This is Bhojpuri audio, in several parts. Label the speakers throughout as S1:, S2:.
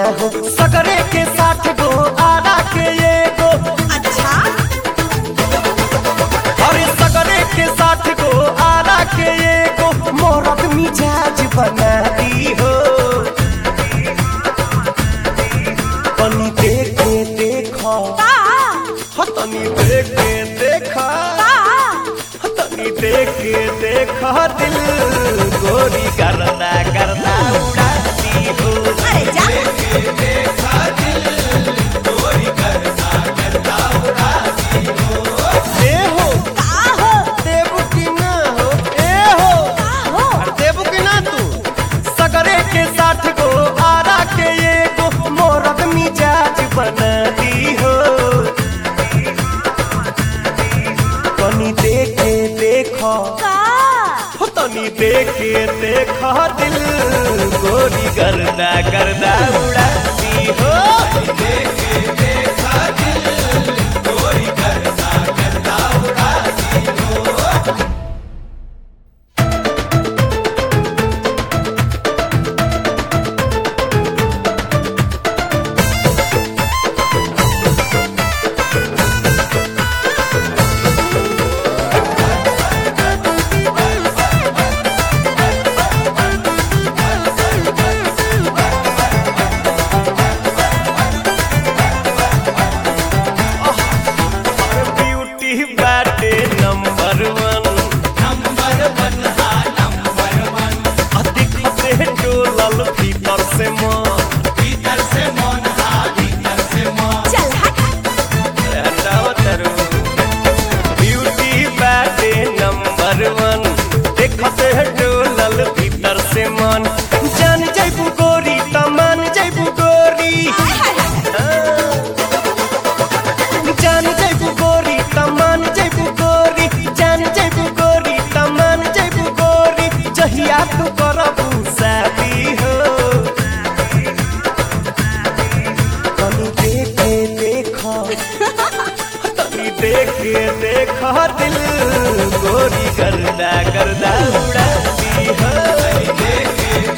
S1: हो सकरे के साथ गो आरा के एगो
S2: अच्छा
S1: अरे सकरे के साथ गो आरा के एगो मोरत मिजाज बना दी हो तनी देख के देखो
S2: का
S1: हो तनी देख के देखा
S2: का
S1: हो तनी देख के देखा दिल गोरी करना करना उड़ाती हो
S2: अरे जा
S1: ए हो
S2: का हो
S1: देबू की ना हो ए हो
S2: का हो
S1: देबू की ना तू सगरे के साथ गो आरा के एगो मोरद मिजाज बना दी हो तनी देख के देखो
S2: का
S1: हो तनी देख के देखो दिल गोरी करना करना उड़ाती हो ब्यूटी बाटे नंबर वन नंबर वन हा नंबर वन अधिक से डोलल भीतर से मन भीतर से मन हा भीतर से मन
S2: चल हट
S1: हटाओ तरू ब्यूटी बाटे नंबर वन देखत है डोलल भीतर से मन जान जैबू गोरी तमान जैबू गोरी
S2: हाय हाय
S1: जान जैबू गोरी तमान जैबू गोरी जान जैबू गोरी तमान जैबू गोरी जहिया तू करबू शादी हो तनी देख के देखो तनी देख के देखो दिल गोरी करदा करदा उड़ाती हो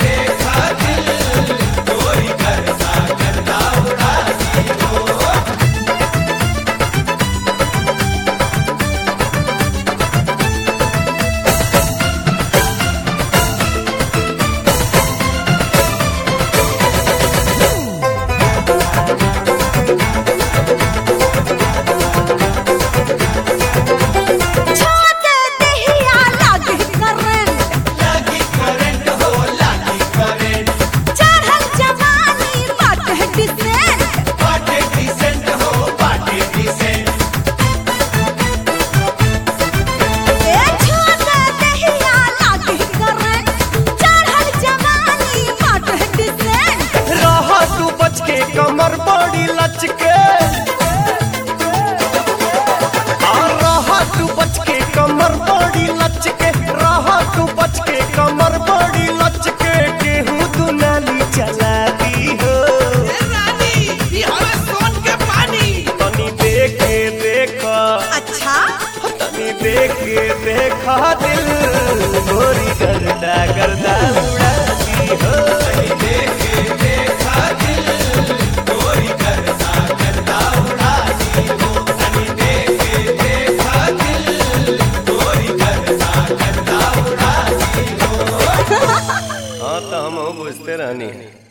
S2: छोट देहिया लागे करंट
S1: लागी करंट हो लागी करंट
S2: चढ़ल जवानी बाटे डिसेंट
S1: बाटे डिसेंट हो बाटे डिसेंट
S2: ए छोट देहिया लागे करंट चढ़ल जवानी बाटे डिसेंट
S1: रह तू बच के कमर बड़ी लचके और रह तू बच के कमर बड़ी लचके रह तू बच के कमर बड़ी लचके गेहूं तू नाली चला दी हो तनी देख के देखो
S2: अच्छा
S1: तनी देख के देखो दिल गोरी करदा करदा उड़ाती हो हाँ तो हम बुझते रहनी है